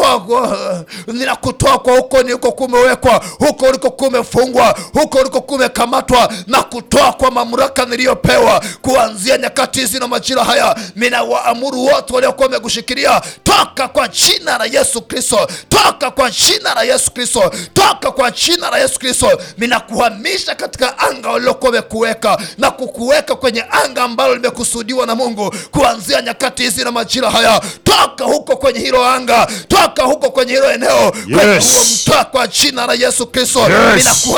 ninakutoa ninakutoa kwa huko niliko kumewekwa, huko uliko kumefungwa, huko uliko kumekamatwa, na kutoa kwa mamlaka niliyopewa kuanzia nyakati hizi na majira haya. Ninawaamuru wote waliokuwa wamekushikilia, toka kwa jina la Yesu Kristo, toka kwa jina la Yesu Kristo, toka kwa jina la Yesu Kristo. Ninakuhamisha katika anga walilokuwa wamekuweka na kukuweka kwenye anga ambalo limekusudiwa na Mungu kuanzia nyakati hizi na majira haya. Toka huko kwenye hilo anga, toka huko kwenye hilo eneo, kwenye Yes. huo mtaa kwa jina la Yesu Kristo. Yes. Ninakuhamisha